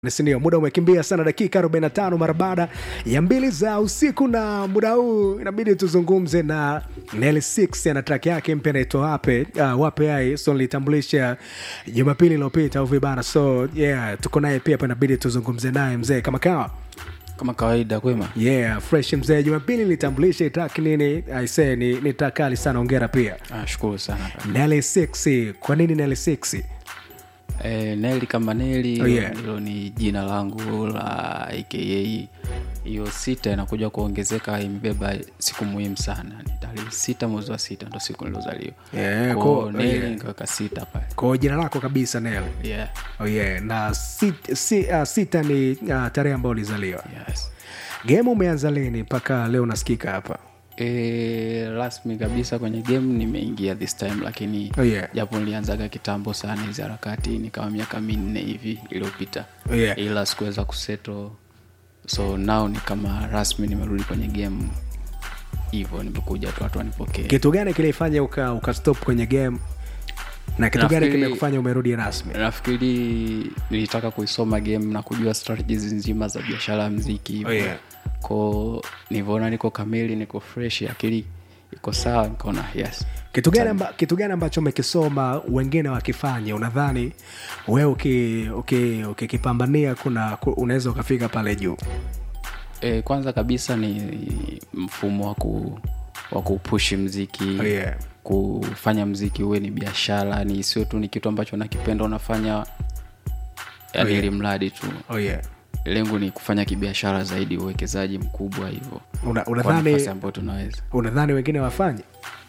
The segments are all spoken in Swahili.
sindio muda umekimbia sana dakika 45 mara baada ya mbili za usiku na muda huu inabidi tuzungumze na nel 6 ana track yake mpya naitwa wape uh, wape ai so nilitambulisha jumapili iliyopita au vibana so yeah tuko naye pia hapa inabidi tuzungumze naye mzee kama kawa kama kawaida kwema yeah fresh mzee jumapili nilitambulisha track nini aisee ni, ni track kali sana ongera pia ah, shukuru sana kaka. nel 6 kwa nini nel 6 e, neli kama neli Oh, yeah. hilo ni jina langu la aka hiyo sita inakuja kuongezeka imebeba siku muhimu sana ni tarehe sita mwezi wa sita ndo siku niliozaliwa Yeah, Kwa ko- neli yeah. nikaweka sita pale kwa jina lako kabisa nel yeah. oh yeah na sit, si, uh, sita ni uh, tarehe ambayo ulizaliwa yes. game umeanza lini mpaka leo nasikika hapa E, rasmi kabisa kwenye game nimeingia this time lakini Oh, yeah. japo nilianzaga kitambo sana hizi harakati ni kama miaka minne hivi iliyopita Oh, yeah. ila sikuweza kuseto so now ni kama rasmi nimerudi kwenye game hivyo nimekuja tu watu wanipokee kitu gani kilifanya uka, uka stop kwenye game na kitu gani Nafikiri- kimekufanya umerudi rasmi nafikiri nilitaka kuisoma game na kujua strategies nzima za biashara ya mziki hivyo Oh, yeah. ko nivyoona niko kamili niko fresh akili iko sawa nikaona yes kitu gani, amba, kitu gani ambacho umekisoma wengine wakifanya unadhani wewe ukikipambania uki, uki ukikipambania kuna ku- unaweza ukafika pale juu e, kwanza kabisa ni mfumo wa ku wa kupushi mziki Oh, yeah. kufanya mziki uwe ni biashara ni sio tu ni kitu ambacho nakipenda unafanya yani Oh, yeah. ili mradi tu oh, yeah. lengo ni kufanya kibiashara zaidi uwekezaji mkubwa hivyo Una, kwa unadhani nafasi ambayo tunaweza unadhani wengine wafanye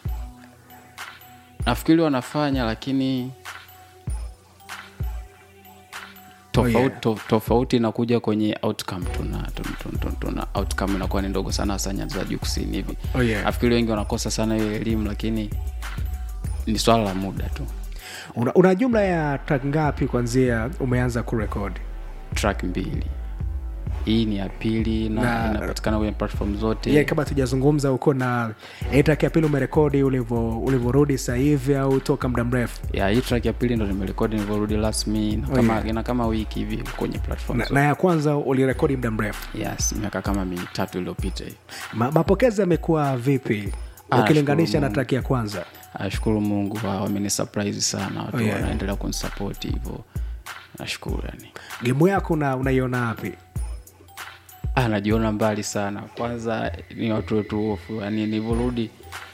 nafikiri wanafanya lakini tofauti, Oh, yeah. to, tofauti inakuja kwenye outcome tuna, tuna, tuna, tuna, tuna outcome inakuwa ni ndogo sana hasa nyanda za juu kusini hivi Oh, yeah. nafikiri wengi wanakosa sana hiyo elimu lakini ni swala la muda tu una, una jumla ya track ngapi kwanzia umeanza kurekodi track mbili hii ni ya pili na, Na- inapatikana kwenye platform zote yeah, kama tujazungumza uko na hii track ya pili umerekodi ulivyo- ulivyorudi sasa hivi au toka muda mrefu ya hii track ya pili ndo nimerekodi nilivyorudi rasmi na Oh, kama, yeah. ina kama wiki hivi kwenye platform na, zote. na ya kwanza ulirekodi muda mrefu yes miaka kama mitatu iliyopita hivi Ma, mapokezi yamekuwa vipi Ah, ukilinganisha nashukuru na Mungu. track ya kwanza nashukuru mungu wa- wamenisurprise sana watu Oh, yeah. wanaendelea kunisapoti hivyo nashukuru yani gemu yako una- unaiona wapi ah, najiona mbali sana kwanza ni watu wetu hofu yani nilivyorudi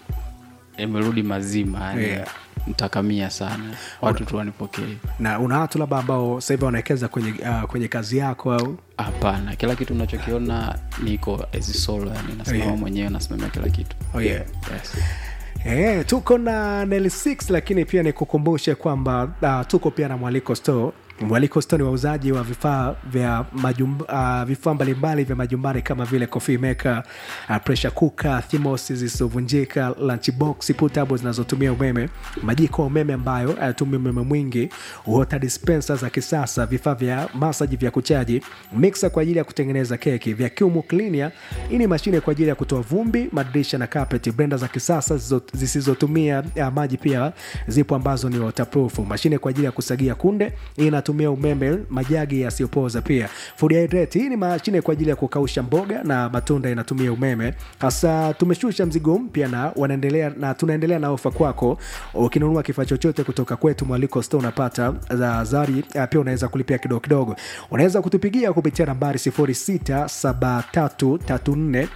nimerudi mazima yani Yeah. ntakamia sana watu tu wanipokee na una watu labda ambao sasa hivi wanawekeza kwenye, uh, kwenye kazi yako au hapana kila kitu unachokiona niko as solo yani nasimama Yeah. mwenyewe nasimamia kila kitu Oh, yeah. yes. Eh, tuko na Nel 6 lakini pia nikukumbushe kwamba uh, tuko pia na Mwaliko Store. Mwaliko Store ni wauzaji wa vifaa vya majumba, uh, vifaa mbalimbali vya majumbani kama vile coffee maker, uh, pressure cooker, thermos zisizovunjika, lunchbox, portable zinazotumia umeme, majiko ya umeme ambayo hayatumii umeme mwingi, water dispenser za kisasa, vifaa vya masaji vya kuchaji, mixer kwa ajili ya kutengeneza keki, vacuum cleaner, hii ni mashine kwa ajili ya kutoa vumbi, madirisha na carpet, blender za kisasa zisizo- zisizotumia ya maji pia zipo ambazo ni waterproof, mashine kwa ajili ya kusagia kunde, hii inatumia umeme, majagi yasiyopoza pia. Food hydrate, hii ni mashine kwa ajili ya kukausha mboga na matunda inatumia umeme. Hasa tumeshusha mzigo mpya na wanaendelea na tunaendelea na ofa kwako. Ukinunua kifaa chochote kutoka kwetu Mwaliko Store unapata za zari, ah, pia unaweza kulipia kidogo kidogo. Unaweza kutupigia kupitia nambari 067334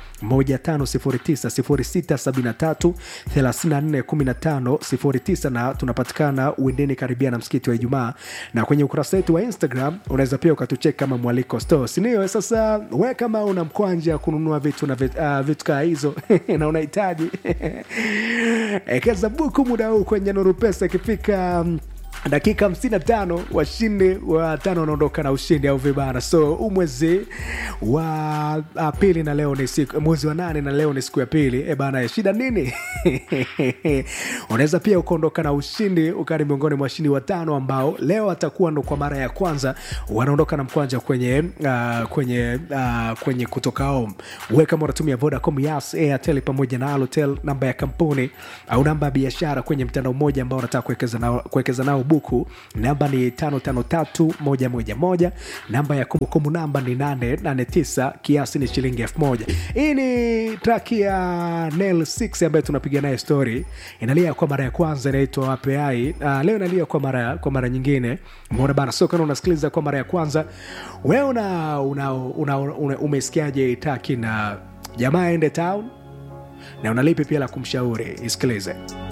1509 0673341509 na tunapatikana uendeni karibia na msikiti wa Ijumaa, na kwenye ukurasa wetu wa Instagram unaweza pia ukatucheki kama Mwaliko Store, sindio? Sasa we kama una mkwanja kununua vitu na vit, uh, vitu kaa hizo na unahitaji ekeza buku muda huu kwenye Nuru Pesa ikifika mm, dakika 55 washindi wa tano wanaondoka na ushindi au vibana so huu mwezi wa ah, pili na leo ni siku mwezi wa nane na leo ni siku ya pili e bana shida nini unaweza pia ukaondoka na ushindi ukani miongoni mwa washindi watano ambao leo atakuwa ndo kwa mara ya kwanza wanaondoka na mkwanja kwenye uh, kwenye uh, kwenye kutoka home we kama unatumia vodacom yas airtel pamoja na alotel namba ya kampuni au namba ya biashara kwenye mtandao mmoja ambao unataka kuwekeza nao, kuwekeza nao buku namba ni 553111 namba ya kumbukumbu namba ni 889 kiasi ni shilingi 1000 hii ni track ya nel 6 ambayo tunapiga naye story inalia kwa mara ya kwanza inaitwa wapeai uh, leo inalia kwa mara kwa mara nyingine umeona bana so kana unasikiliza kwa mara ya kwanza wewe una, una, una, una umesikiaje taki na jamaa ende town na unalipi pia la kumshauri isikilize